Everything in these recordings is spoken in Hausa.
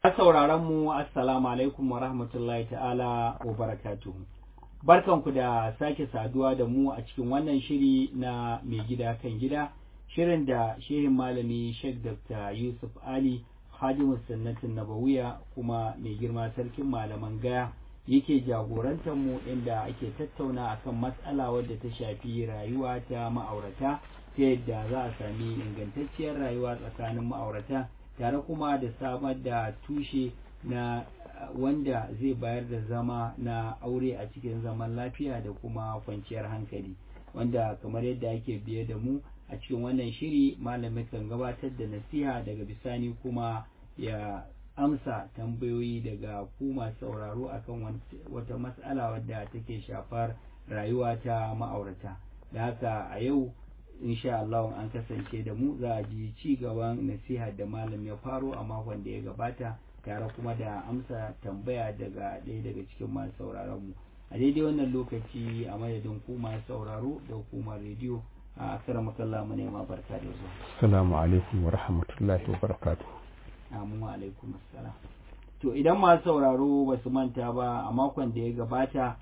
sauraron mu assalamu alaikum wa rahmatullahi ta'ala wa barakatuhu barkanku da sake saduwa da mu a cikin wannan shiri na mai gida kan gida shirin da shehin malami Sheikh Dr. Yusuf Ali Hadimu Sunnatin Nabawiya kuma mai girma sarkin malaman gaya yake jagorantar mu inda ake tattauna akan matsala wadda ta shafi rayuwa ta ma'aurata ta yadda za a sami ingantacciyar rayuwa tsakanin ma'aurata tare kuma da samar da tushe na wanda zai bayar da zama na aure a cikin zaman lafiya da kuma kwanciyar hankali wanda kamar yadda ake biye da mu a cikin wannan shiri malamin kan gabatar da nasiha daga bisani kuma ya amsa tambayoyi daga ku masu sauraro akan wata matsala wadda take shafar rayuwa ta ma'aurata da haka a yau insha Allah an kasance da mu za a ji ci gaban nasiha da malam ya faro a makon da ya gabata tare kuma da amsa tambaya daga ɗaya daga cikin masu sauraron mu a daidai wannan lokaci a madadin ku masu sauraro da hukumar rediyo a akara makalla mu nema barka da zuwa assalamu alaikum wa rahmatullahi wa barakatuh amin wa alaikum assalam to idan masu sauraro ba su manta ba a makon da ya gabata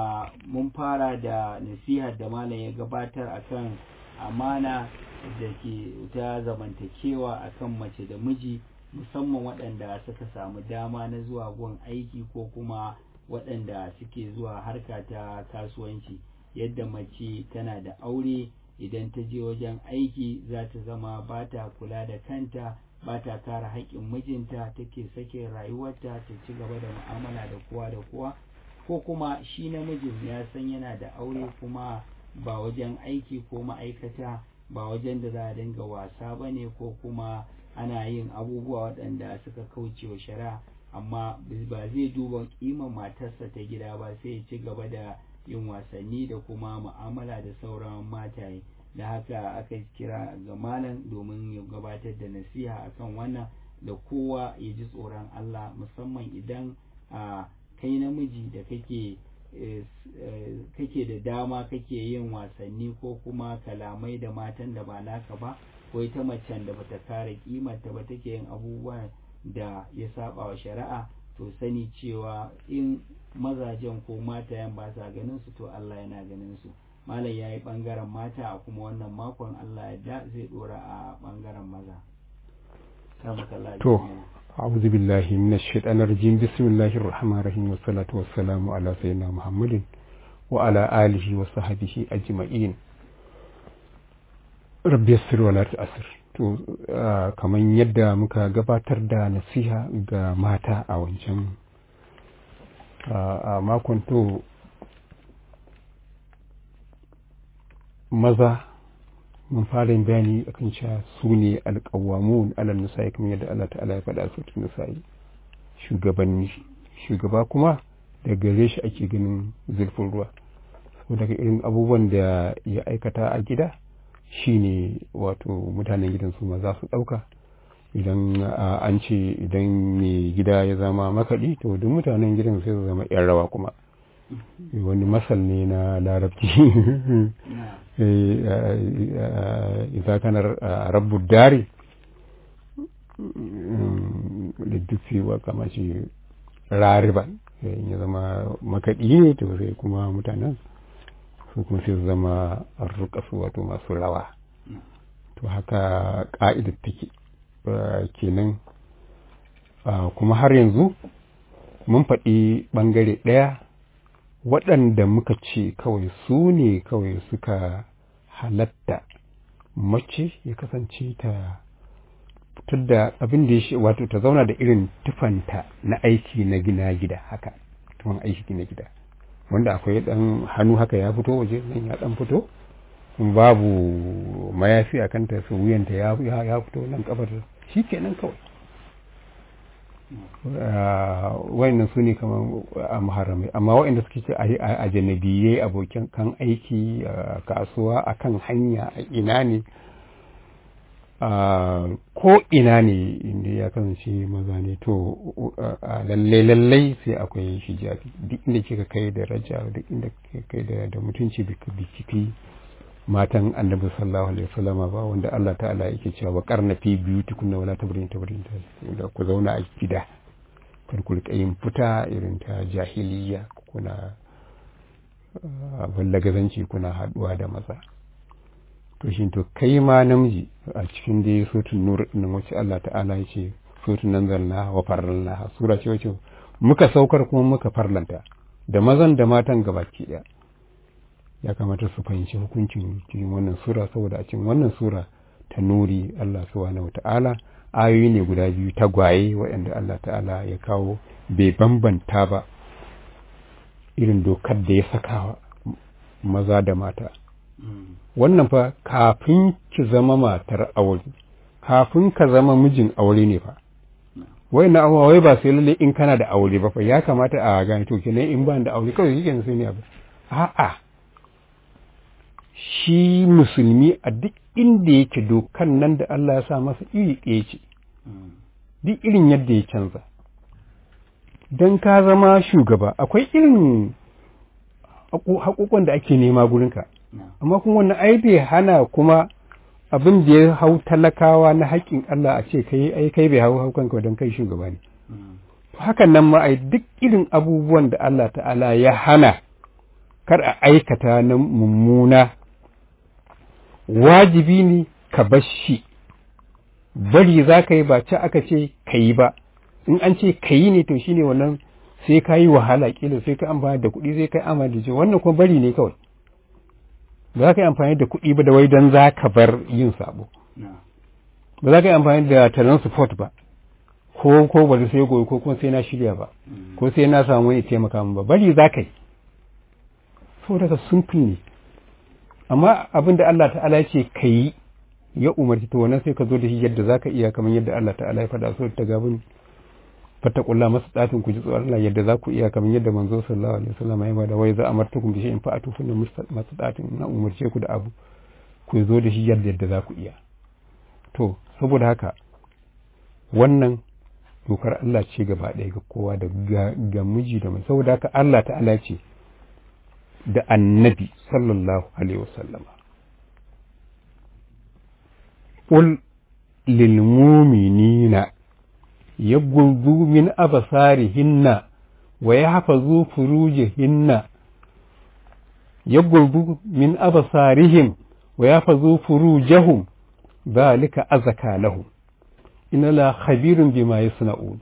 mun fara da nasiha da malam ya gabatar akan amana da ke ta zamantakewa akan mace da miji musamman waɗanda suka samu dama na zuwa gun aiki ko kuma waɗanda suke zuwa harka ta kasuwanci yadda mace tana da aure idan ta je wajen aiki za ta zama ba ta kula da kanta ba ta kare haƙƙin mijinta take sake rayuwarta ta ci gaba da mu'amala da kowa da kowa ko kuma shi namijin ya san yana da aure kuma ba wajen aiki ko ma'aikata ba wajen da za a dinga wasa ba ne ko kuma ana yin abubuwa waɗanda suka kauce wa shari'a amma ba zai duba ƙimar matarsa ta gida ba sai ya ci gaba da yin wasanni da kuma mu'amala da sauran mataye da haka aka kira ga malam domin ya gabatar da nasiha akan wannan da kowa ya ji tsoron Allah musamman idan a kai namiji da kake kake da dama kake yin wasanni ko kuma kalamai da matan da ba naka ba ko ita macen da bata kare kimarta ba take yin abubuwa da ya saba wa shari'a to sani cewa in mazajen ko matayen ba sa ganin su to Allah yana ganin su malam ya yi bangaren mata a kuma wannan makon Allah ya da zai dora a bangaren maza to أعوذ بالله من الشيطان الرجيم بسم الله الرحمن الرحيم والصلاة والسلام على سيدنا محمد وعلى آله وصحبه أجمعين ربي يسر ولا تأسر to kamar yadda muka gabatar da nasiha ga mata a wancan a makon to maza mun fara yin bayani akan cewa su ne alƙawamun alal nisa'i kamar yadda Allah ta'ala ya faɗa su cikin nisa'i shugabanni shugaba kuma da gare shi ake ganin zurfin ruwa so daga irin abubuwan da ya aikata a gida shine wato mutanen gidan su ma za su ɗauka idan an ce idan mai gida ya zama makaɗi to duk mutanen gidan sai su zama 'yan rawa kuma wani masal ne na larabci إذا كان رب الدار للدفي وكما شي rariba ya zama makaɗi ne to sai kuma mutanen su kuma sai zama rukasu wato masu rawa to haka ƙa'idar take kenan kuma har yanzu mun faɗi ɓangare ɗaya waɗanda muka ce kawai su ne kawai suka halatta mace ya kasance ta fitar da abin da ya wato ta zauna da irin tufanta na aiki na gina gida haka tufan aiki na gida wanda akwai ɗan hannu haka ya fito waje nan ya ɗan fito babu mayafi a kanta su wuyanta ya fito nan kafar shi kenan kawai wayannan su ne kamar a maharamai amma wayanda suke ce a janabiyai abokin kan aiki a kasuwa a kan hanya a ina ne ko ina ne inda ya kasance maza ne to lallai lallai sai akwai hijabi duk inda kika kai da raja duk inda kika kai da mutunci biki matan annabi sallallahu alaihi wasallama ba wanda Allah ta'ala yake cewa wa karna fi biyutikunna wala tabrin tabrin da ku zauna a gida yin fita irin ta jahiliya kuna ballagazanci kuna haɗuwa da maza to shi to kai ma namiji a cikin dai sotun nur nan wacce Allah ta'ala ya ce sotun nan zalna wa farlanna sura ce wacce muka saukar kuma muka farlanta da mazan da matan gabaki ɗaya ya kamata su fahimci hukuncin cikin wannan sura saboda a cikin wannan sura ta nuri Allah subhanahu ta'ala ayoyi ne guda biyu tagwaye waɗanda Allah ta'ala ya kawo bai bambanta ba irin dokar da ya saka maza da mata wannan fa kafin ki zama matar aure kafin ka zama mijin aure ne fa wai na awa wai ba sai lalle in kana da aure ba fa ya kamata a gane to kenan in ba da aure kawai yake sai ne abu a'a shi musulmi a duk inda yake dokan nan da Allah ya sa masa iri ɗaya ce duk irin yadda ya canza don ka zama shugaba akwai irin haƙoƙon da ake nema gurinka amma kuma wannan ai bai hana kuma abin da ya hau talakawa na haƙƙin Allah a ce kai ai kai bai hau haukanka don kai shugaba ne hakan nan ma ai duk irin abubuwan da Allah ta'ala ya hana kar a aikata na mummuna wajibi ne ka bar shi bari za ka yi ba ci aka ce ka yi ba in an ce ka yi ne to shine wannan sai ka yi wahala kila sai ka amfani da kuɗi sai ka yi amfani da wannan kuma bari ne kawai ba za ka yi amfani da kuɗi ba da wai don za ka bar yin sabo ba za ka yi amfani da talon support ba ko ko bari sai goyi ko kuma sai na shirya ba ko sai na samu wani taimaka min ba bari za ka yi saboda ka simple ne amma abin da Allah ta'ala ce ka yi ya umarci to wannan sai ka zo da shi yadda za ka iya kamar yadda Allah ta'ala ya faɗa so ta gabin fattakulla masu ɗatin ku ji tsoron Allah yadda za ku iya kamar yadda manzo sallallahu alaihi wasallam ya bada wai za a martukum bi shay'in fa'atu fa masu ɗatin na umarce ku da abu ku zo da shi yadda yadda za ku iya to saboda haka wannan dokar Allah ce gaba ɗaya ga kowa da ga miji da mai saboda haka Allah ta'ala ce da annabi sallallahu alaihi wasallama qul lil mu'minina yaghuddu min absarihinna wa yahfazu furujihinna yaghuddu min absarihim wa yahfazu furujahum dhalika azka lahum inna la khabirun bima yasna'un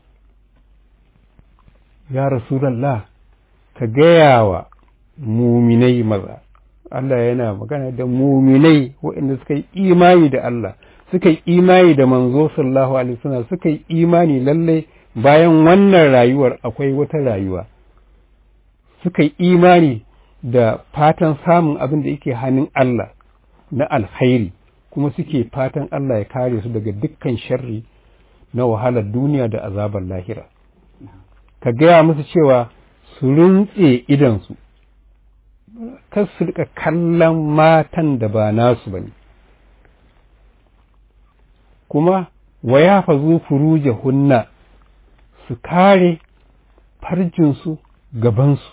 ya rasulullah ka gaya wa muminai maza Allah yana magana da muminai waɗanda suka yi imani da Allah suka yi imani da manzo sallallahu alaihi wasallam suka yi imani lalle bayan wannan rayuwar akwai wata rayuwa suka yi imani da fatan samun abin da yake hannun Allah na alkhairi kuma suke fatan Allah ya kare su daga dukkan sharri na wahalar duniya da azabar lahira ka gaya musu cewa su runtse idansu kar su rika kallon matan da ba nasu ba ne kuma wa ya fazu furuje hunna su kare farjinsu gabansu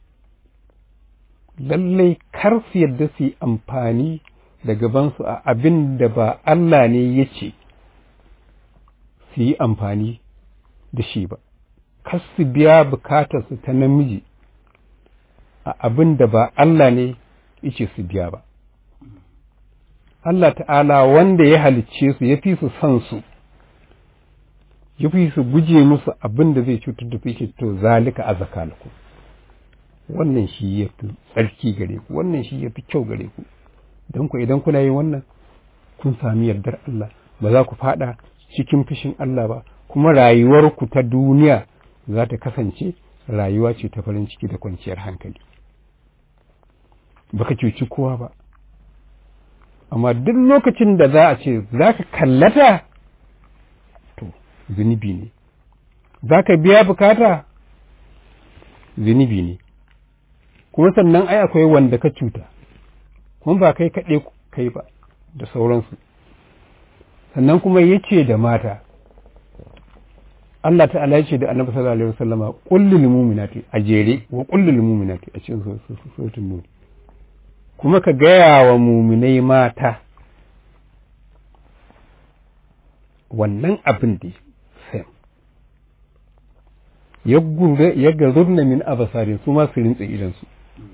lallai kar su yadda su yi amfani da gabansu a abin da ba Allah ne ya ce su yi amfani da shi ba kar su biya bukatarsu ta namiji a abin da ba Allah ne yace su biya ba Allah ta'ala wanda ya halicce su ya fi su son su ya fi su guje musu abin da zai cutar da su to zalika a zakalaku wannan shi ya fi tsarki gare ku wannan shi ya fi kyau gare ku don ku idan kuna yin wannan kun sami yardar Allah ba za ku fada cikin fushin Allah ba kuma rayuwarku ta duniya za ta kasance rayuwa ce ta farin ciki da kwanciyar hankali baka cuci kowa ba amma duk lokacin da za a ce za ka kallata to zunubi ne za ka biya bukata zunubi ne kuma sannan ai akwai wanda ka cuta kuma ba kai kaɗai kai ba da sauransu sannan kuma ya ce da mata Allah ta'ala ya ce da annabi sallallahu alaihi wasallama kullul mu'minati a jere wa kullul mu'minati a cikin suratul nur kuma ka gaya wa muminai mata wannan abin da sam ya garurna min abasarin su ma su rintse idansu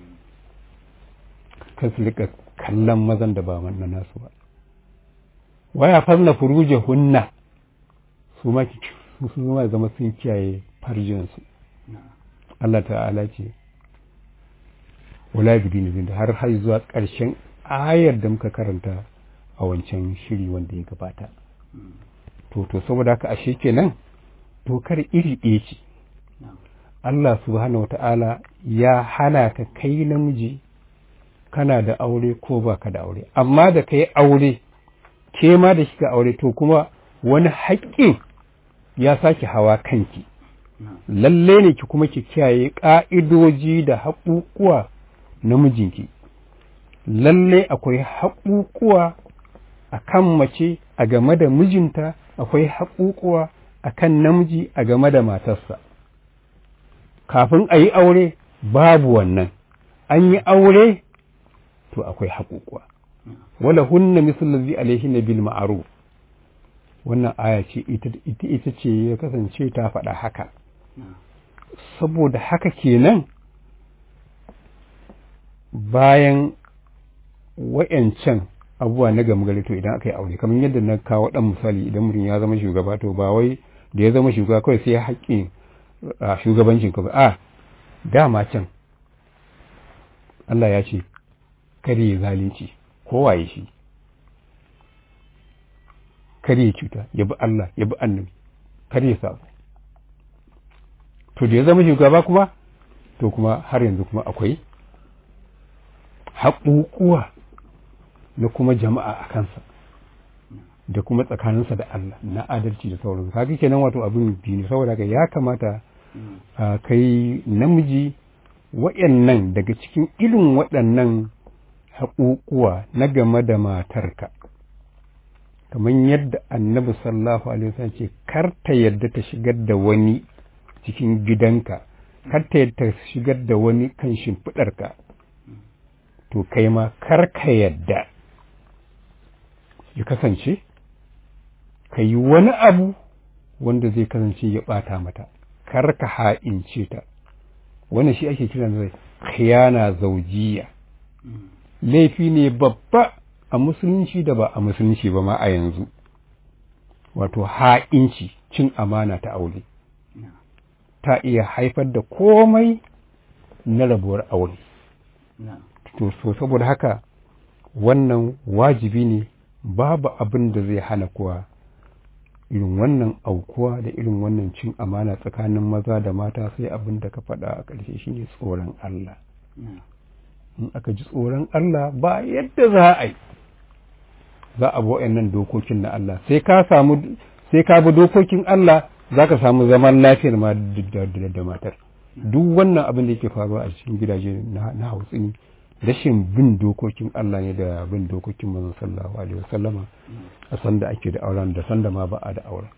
kan su rika kallon mazan da ba na nasu ba waya farna furuje hunna su ma su ma zama sun kiyaye farjinsu Allah ta'ala ce wala bidin da har har zuwa ƙarshen ayar da muka karanta a wancan shiri wanda ya gabata to to saboda haka ashe kenan dokar iri ɗaya ce Allah subhanahu wata'ala ya hana ka kai namiji kana da aure ko ba ka da aure amma da ka yi aure ke ma da shiga aure to kuma wani haƙƙin ya sake hawa kanki lalle ne ki kuma ki kiyaye ƙa'idoji da haƙuƙuwa na mijinki lalle akwai haƙuƙuwa a kan mace a game da mijinta akwai haƙuƙuwa a kan namiji a game da matarsa kafin a yi aure babu wannan an yi aure to akwai haƙuƙuwa wala hunna misal alaihi na bil ma'ruf wannan aya ce ita ce ya kasance ta faɗa haka saboda haka kenan bayan wa'yancan abubuwa na gama gari to idan aka yi aure kamar yadda na kawo ɗan misali idan mutum ya zama shugaba to ba wai da ya zama shugaba kawai sai haƙƙin shugabancin ka ba a dama can Allah ya ce kare ya zalunci kowaye shi kare ya cuta ya bi Allah ya bi annabi kare ya sabo to da ya zama shugaba kuma to kuma har yanzu kuma akwai haƙuƙuwa na kuma jama'a a kansa da kuma tsakaninsa da Allah na adalci da sauran kaga kenan wato abin biyu ne saboda haka ya kamata a kai namiji waɗannan daga cikin irin waɗannan haƙuƙuwa na game da matarka kamar yadda annabi sallallahu alaihi wasallam ce kar ta yadda ta shigar da wani cikin gidanka kar ta yadda ta shigar da wani kan shimfiɗarka to kai ma kar ka yadda ya kasance ka yi wani abu wanda zai kasance ya ɓata mata kar ka ha'ince ta wannan shi ake kiran zai khiyana zaujiya laifi ne babba a musulunci da ba a musulunci ba ma a yanzu wato ha'inci cin amana ta aure ta iya haifar da komai na rabuwar aure to so saboda haka wannan wajibi ne babu abin da zai hana kuwa irin wannan aukuwa da irin wannan cin amana tsakanin maza da mata sai abin da ka faɗa a ƙarshe shine tsoron Allah in aka ji tsoron Allah ba yadda za a yi za a bi nan dokokin na Allah sai ka samu sai ka bi dokokin Allah za ka samu zaman lafiyar ma da matar duk wannan abin da yake faruwa a cikin gidaje na hautsini rashin bin dokokin Allah ne da bin dokokin manzon sallallahu alaihi wasallama a sanda ake da auren da sanda ma ba a da auren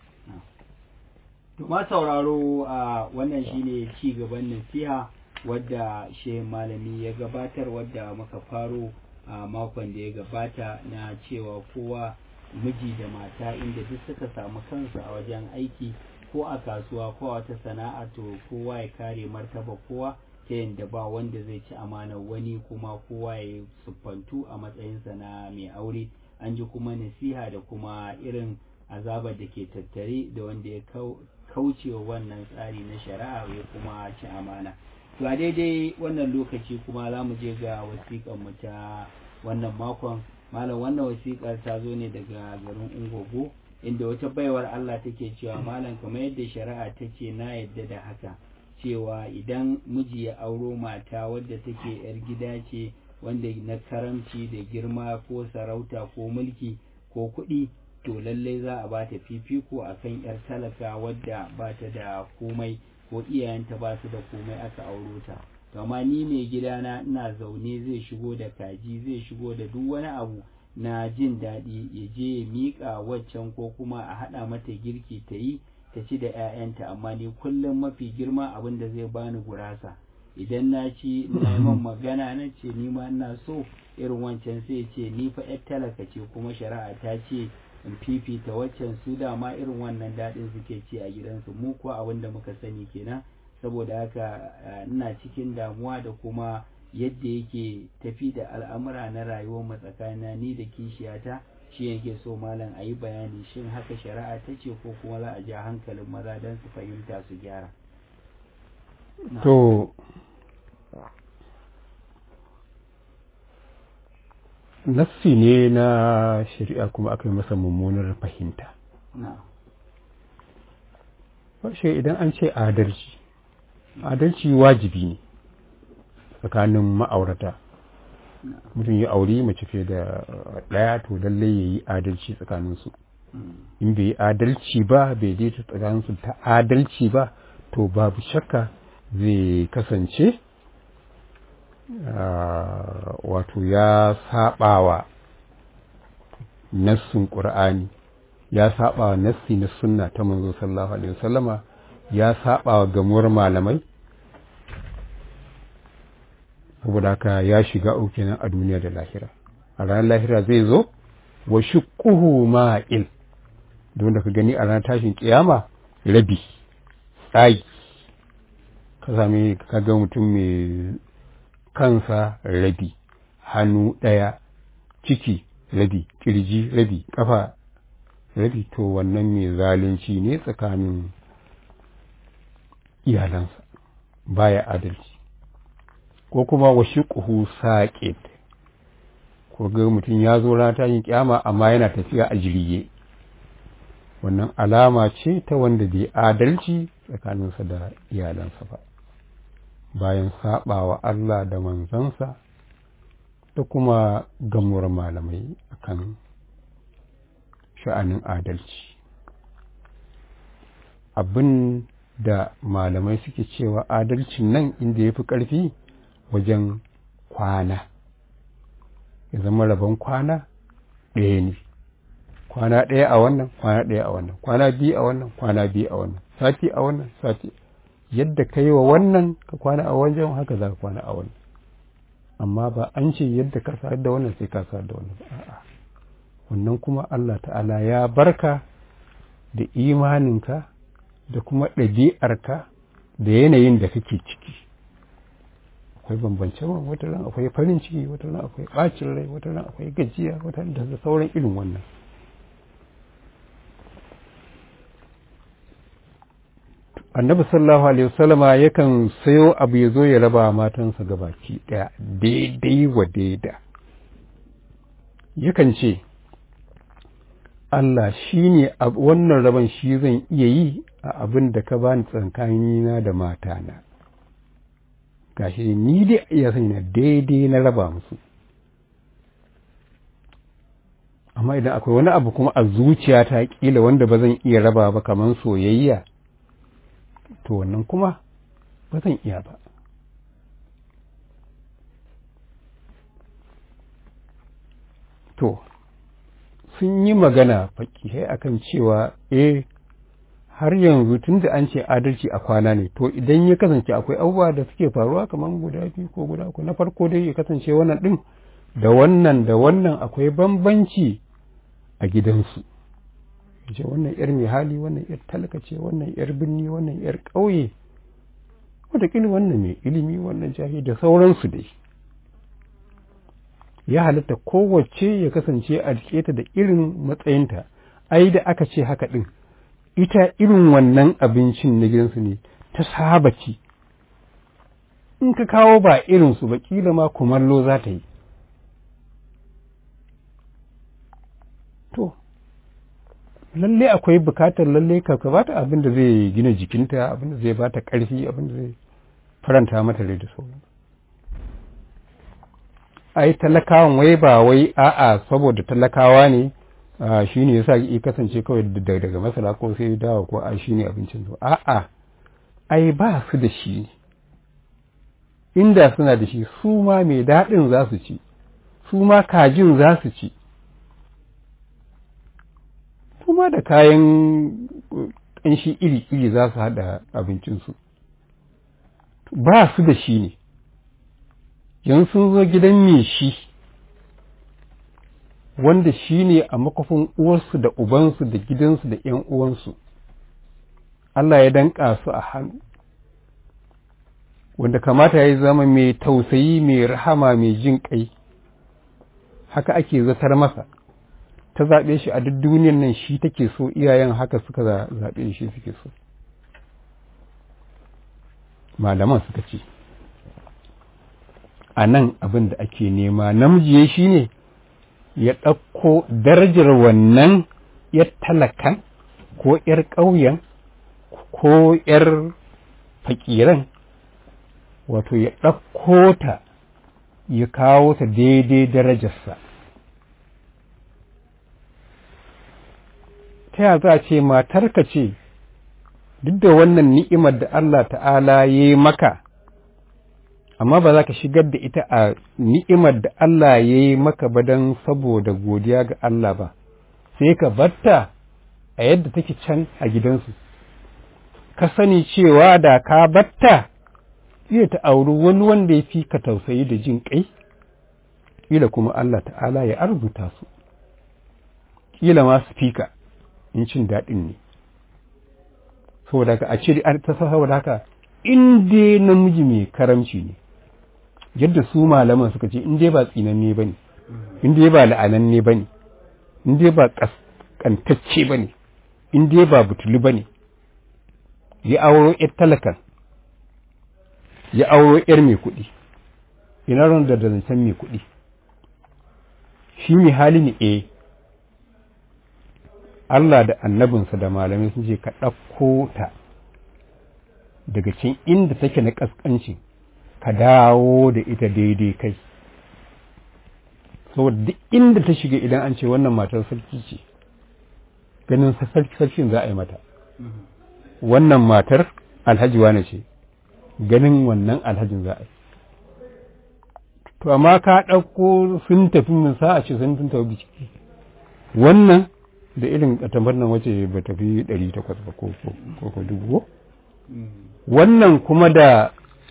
to ma sauraro a wannan shine ci gaban nasiha wadda she malami ya gabatar wadda muka faro a makon da ya gabata na cewa kowa miji da mata inda duk suka samu kansu a wajen aiki ko a kasuwa ko a wata sana'a to kowa ya kare martaba kowa ta yadda ba wanda zai ci amanar wani kuma kowa ya siffantu a matsayinsa na mai aure an ji kuma nasiha da kuma irin azabar da ke tattare da wanda ya kaucewa wannan tsari na shari'a ya kuma ci amana to a daidai wannan lokaci kuma za mu je ga wasiƙar mu ta wannan makon malam wannan wasiƙar ta zo ne daga garin ungogo inda wata baiwar Allah take cewa malam kamar yadda shari'a ta ce na yadda da haka cewa idan miji ya auro mata wadda take yar gida ce wanda na karamci da girma ko sarauta ko mulki ko kuɗi to lallai za a bata fifiko akan yar talaka wadda bata da komai ko iyayenta ba su da komai aka auro ta to amma ni mai gidana ina zaune zai shigo da kaji zai shigo da duk wani abu na jin daɗi ya je ya miƙa waccan ko kuma a haɗa mata girki ta yi ta ci da 'ya'yanta amma ni kullum mafi girma abin da zai bani gurasa idan na ci na man magana na ce ni ma ina so irin wancan sai ce ni fa 'yar talaka ce kuma shari'a ta ce in fifita waccan su dama irin wannan daɗin suke ci a gidansu mu kuwa abin da muka sani kenan saboda haka ina cikin damuwa da kuma yadda yake tafi da al'amura na rayuwar mu tsakanin ni da kishiyata shi yake so malam a yi bayani shin haka shari'a ta ce ko kuma za a ja hankalin maza don su fahimta su gyara to nassi ne na shari'a kuma aka yi masa mummunar fahimta shi idan an ce adalci adalci wajibi ne tsakanin ma'aurata mutum ya auri mace fiye da ɗaya to lallai ya yi adalci tsakaninsu in bai yi adalci ba bai daita tsakaninsu ta adalci ba to babu shakka zai kasance wato ya saɓawa nassin ƙur'ani ya saɓawa nassi na sunna ta manzo sallallahu alaihi wasallama ya saɓawa gamuwar malamai saboda haka ya shiga uku nan a duniya da lahira a ranar lahira zai zo wa shiqquhu ma'il don da ka gani a ranar tashin kiyama rabi tsagi ka sami ka ga mutum mai kansa rabi hannu ɗaya ciki rabi kirji rabi kafa rabi to wannan mai zalunci ne tsakanin iyalansa baya adalci ko kuma wa shiqhu saqit ko ga mutum ya zo rana ta yin kyama amma yana tafiya a jirge wannan alama ce ta wanda bai adalci tsakaninsa da iyalansa ba bayan saɓawa Allah da manzansa da kuma gamuwar malamai akan sha'anin adalci abin da malamai suke cewa adalcin nan inda ya fi ƙarfi wajen kwana ya zama rabon kwana ɗaya ne kwana ɗaya a wannan kwana ɗaya a wannan kwana biyu a wannan kwana biyu a wannan sati a wannan sati yadda ka yi wa wannan ka kwana a wajen haka za ka kwana a wannan amma ba an ce yadda ka sa da wannan sai ka sa da wannan a'a wannan kuma Allah ta'ala ya barka da imaninka da kuma ɗabi'arka da yanayin da kake ciki akwai bambance wata ran akwai farin ciki wata ran akwai ɓacin rai wata ran akwai gajiya wata ran da sauran irin wannan annabi sallallahu alaihi wasallama yakan sayo abu ya zo ya raba matansa gabaki ɗaya daidai wa daida yakan ce Allah shi ne wannan rabon shi zan iya yi a abin da ka bani tsakanina da matana gashi ni dai iya sanya daidai na raba musu amma idan akwai wani abu kuma a zuciyata kila wanda ba zan iya raba ba kamar soyayya to wannan kuma ba zan iya ba to sun yi magana fakihai akan cewa eh har yanzu tun da an ce adalci a kwana ne to idan ya kasance akwai abubuwa da suke faruwa kamar guda biyu ko guda uku na farko dai ya kasance wannan din da wannan da wannan akwai bambanci a gidansu ce wannan yar mai hali wannan yar talaka ce wannan yar birni wannan yar ƙauye wataƙila wannan mai ilimi wannan jahi da sauransu dai ya halatta kowace ya kasance a ta da irin matsayinta ai da aka ce haka ɗin ita irin wannan abincin na gidansu ne ta saba ci in ka kawo ba irinsu ba kila ma kumallo za ta yi to lalle akwai bukatar lalle ka bata abin da zai gina jikinta abin da zai bata ƙarfi abin da zai faranta mata rai da sauran ai talakawan wai ba wai a'a saboda talakawa ne shi ne yasa ya kasance kawai daga masara ko sai dawa ko a shi ne abincin su a'a ai ba su da shi inda suna da shi su ma mai daɗin za su ci su ma kajin za su ci su ma da kayan ƙanshi iri-iri za su haɗa abincinsu ba su da shi ne yanzu sun zo gidan mai shi wanda shi ne a makofin uwarsu da ubansu da gidansu da ‘yan uwansu Allah ya danƙa su a hannu wanda kamata ya zama mai tausayi mai rahama mai jin kai haka ake zatar masa ta zaɓe shi a duk duniyan nan shi take so iyayen haka suka zaɓe shi suke so malaman suka ce a nan abin da ake nema namiji shi ne ya ɗauko darajar wannan ‘yar talakan ko ‘yar ƙauyen ko ‘yar fakiran wato ya ɗauko ta ya kawo ta daidai darajarsa ta ya za a ce matarka ce duk da wannan ni'imar da Allah ta'ala ya yi maka amma ba za ka shigar da ita a ni'imar da Allah ya yi maka ba don saboda godiya ga Allah ba sai ka batta a yadda take can a gidansu ka sani cewa da ka batta iya ta auri wani wanda ya fi ka tausayi da jin ƙai ƙila kuma Allah ta'ala ya arzuta su ƙila ma su fi ka in cin daɗin ne saboda ka a ce ta saboda haka in dai namiji mai karamci ne yadda su malaman suka ce in dai ba tsinanne ba ne in dai ba la'ananne ba ne in dai ba ƙasƙantacce ba ne in dai ba butulu ba ne ya auro ‘yar talakan ya auro ‘yar mai kuɗi ina ran da zancen mai kuɗi shi mai hali ne eh Allah da annabinsa da malamai sun ce ka ɗauko ta daga cin inda take na ƙasƙanci ka dawo da ita daidai kai saboda duk inda ta shiga idan an ce wannan matar sarki ce ganin sarkin za a yi mata wannan matar alhaji wane ce ganin wannan alhajin za a yi to amma ka ɗauko sun tafi min sa a ce sun tafi biki wannan da irin katambar nan wace ba tafi ɗari takwas ba ko ko dubu wannan kuma da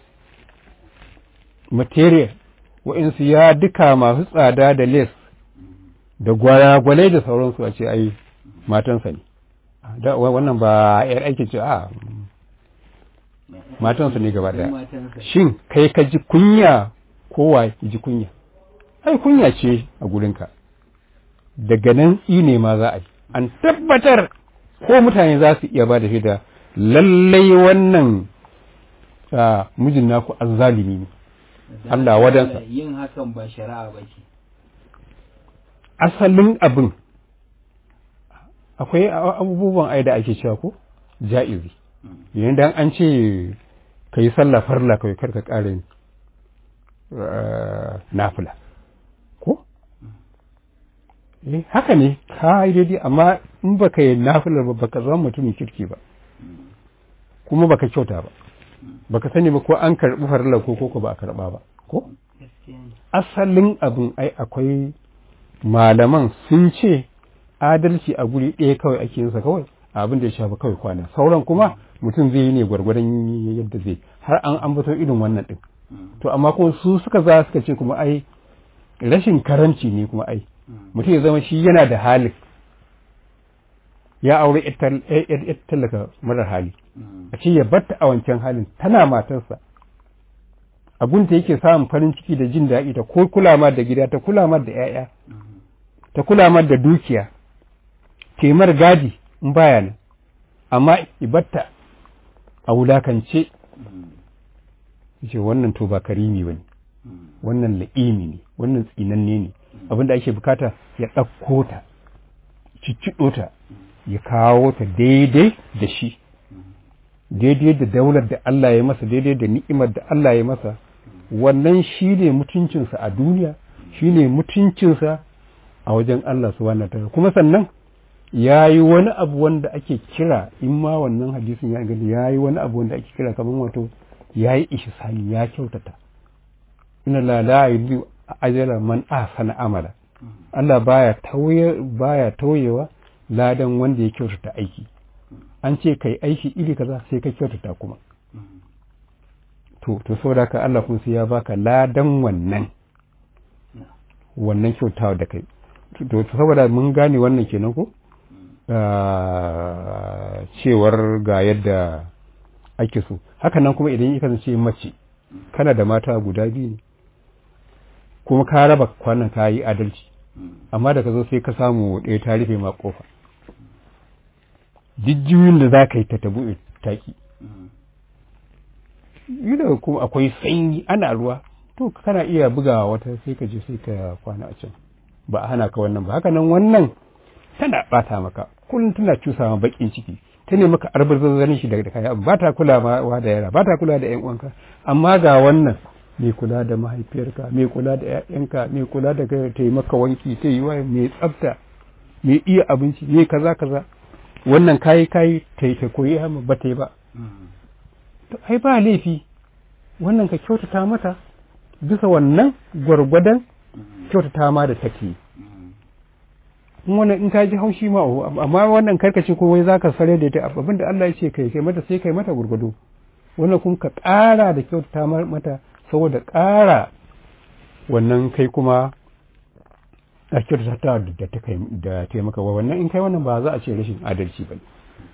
material wa'insu ya duka masu tsada da les da gwalagwalai da sauransu a ce ai matansa ne wannan ba yar aiki ce a matansa ne gaba daya shin kai ka ji kunya kowa ji kunya ai kunya ce a gurinka daga nan ne ma za a yi an tabbatar ko mutane za su iya ba da shaida lallai wannan mijin naku azzalimi ne Allah wadansa yin hakan ba shari'a ba ce asalin abin akwai abubuwan ai da ake cewa ko ja'izi yayin da an ce ka yi sallah farla kawai karka ƙara nafila ko eh haka ne ka yi daidai amma in baka yi nafilar ba baka zama mutumin kirki ba kuma baka kyauta ba baka sani ba ko an karɓi farilla ko ko ba a karɓa ba ko asalin abin ai akwai malaman sun ce adalci a guri ɗaya kawai ake yinsa kawai abin da ya shafi kawai kwana sauran kuma mutum zai yi ne gwargwadon yadda zai har an ambato irin wannan ɗin to amma kuma su suka za suka ce kuma ai rashin karanci ne kuma ai mutum ya zama shi yana da halin ya aure ya tallaka marar hali a ce ya batta a wancan halin tana matarsa abunta yake samun farin ciki da jin daɗi ta ko kula ma da gida ta kula ma da 'ya'ya ta kula ma da dukiya taimar gadi in baya nan amma ibatta a wulakance ce wannan to ba karimi ba ne wannan la'imi ne wannan tsinanne ne abinda ake bukata ya ɗauko ta cicciɗo ta ya kawo ta daidai da shi daidai da daular da Allah ya masa daidai da ni'imar da Allah ya masa wannan shi ne mutuncinsa a duniya shi ne mutuncinsa a wajen Allah subhanahu ta'ala kuma sannan ya yi wani abu wanda ake kira in ma wannan hadisin ya gani ya yi wani abu wanda ake kira kamar wato ya yi ihsani ya kyautata inna la la yudu ajra man ahsana amala Allah baya tauye baya tauyewa ladan wanda ya kyautata aiki an ce kai aiki iri kaza sai ka kyautata kuma to to saboda ka Allah kuma sai ya baka ladan wannan wannan kyautawa da kai to saboda mun gane wannan kenan ko cewar ga yadda ake so haka nan kuma idan ya kasance mace kana da mata guda biyu ne kuma ka raba kwanan ka yi adalci amma da ka zo sai ka samu ɗaya ta rufe ma kofa jijjiyoyin da za ka yi ta tabu taki yi da kuma akwai sanyi ana ruwa to kana iya bugawa wata sai ka je sai ka kwana a can ba a hana ka wannan ba haka nan wannan tana bata maka kullum tana cusa ma bakin ciki ta ne maka arbazazzanin shi daga kaya ba ta kula ma da yara ba ta kula da yan uwanka amma ga wannan mai kula da mahaifiyarka mai kula da ƴaƴanka mai kula da kai ta yi maka wanki ta yi waye mai tsafta mai iya abinci mai kaza kaza wannan kayi kayi ta yi ta koyi amma ba ta yi ba to ai ba laifi wannan ka kyautata mata bisa wannan gwargwadon kyautata ma da take in wannan in ka ji haushi ma amma wannan karkace ko wai zaka sare da ita abin da Allah ya ce kai kai mata sai kai mata gurgudu wannan kuma ka ƙara da kyautata mata saboda ƙara wannan kai kuma a kyautata da ta kai da ta maka wannan in kai wannan ba za a ce rashin adalci ba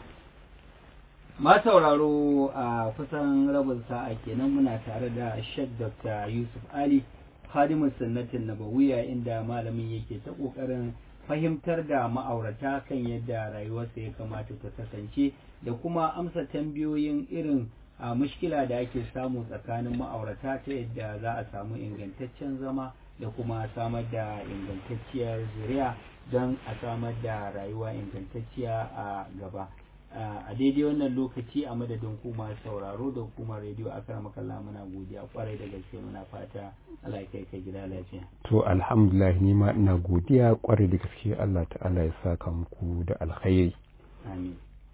ma sauraro a kusan rabin sa'a kenan muna tare da Sheikh Dr. Yusuf Ali Khadimus Sunnatin Nabawiyya inda malamin yake ta kokarin fahimtar da ma'aurata kan yadda rayuwarsa ya kamata ta kasance da kuma amsa tambayoyin irin a mushkila da ake samu tsakanin ma'aurata ta yadda za a samu ingantaccen zama da kuma samar da ingantacciyar zuriya don a samar da rayuwa ingantacciya a gaba a daidai wannan lokaci a madadin kuma sauraro da hukumar rediyo a kan makalla muna godiya kwarai da gaske muna fata Allah kai ka gida lafiya to alhamdulillah ni ma ina godiya kwarai da gaske Allah ta'ala ya saka muku da alkhairi amin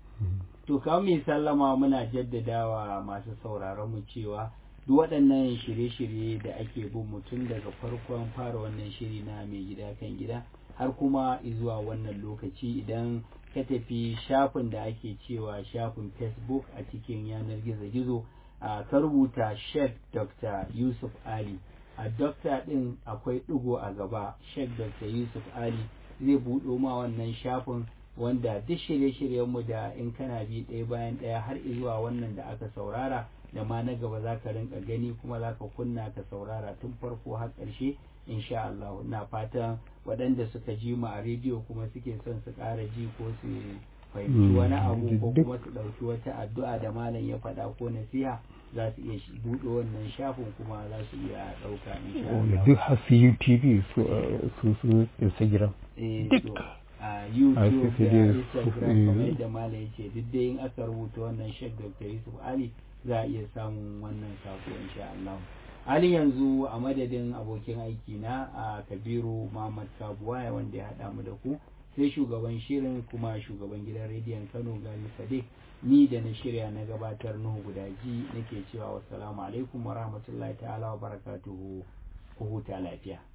to kawo mai sallama muna jaddadawa masu sauraron mu cewa duk waɗannan shirye-shirye da ake bin mutum daga farkon fara wannan shiri na mai gida kan gida har kuma zuwa wannan lokaci idan ka tafi shafin da ake cewa shafin facebook a cikin yanar gizo-gizo ka rubuta sheikh dr yusuf ali a dokta ɗin akwai ɗigo a gaba sheikh dr yusuf ali zai buɗo ma wannan shafin wanda duk shirye-shiryenmu da in kana bi ɗaya bayan ɗaya har zuwa wannan da aka saurara da ma na gaba za ka rinka gani kuma za ka kunna ka saurara tun farko har ƙarshe insha Allah na fatan waɗanda suka ji mu a rediyo kuma suke son su ƙara ji ko su fahimci wani abu ko kuma su ɗauki wata addu'a da malam ya faɗa ko nasiha za su iya buɗe wannan shafin kuma za su iya ɗauka insha Allah duk har su YouTube su su Instagram duk a YouTube da Instagram kamar yadda malam ya ce duk dai in aka rubuta wannan Sheikh Dr. Yusuf Ali za a iya samun wannan sako insha Allah halin yanzu a madadin abokin aiki na a kabiru muhammad kabuwaya wanda ya haɗa mu da ku sai shugaban shirin kuma shugaban gidan rediyon kano gali sadiq ni da na shirya na gabatar nuhu gudaji nake cewa wassalamu alaikum wa rahmatullahi ta'ala wa barakatuhu ku huta lafiya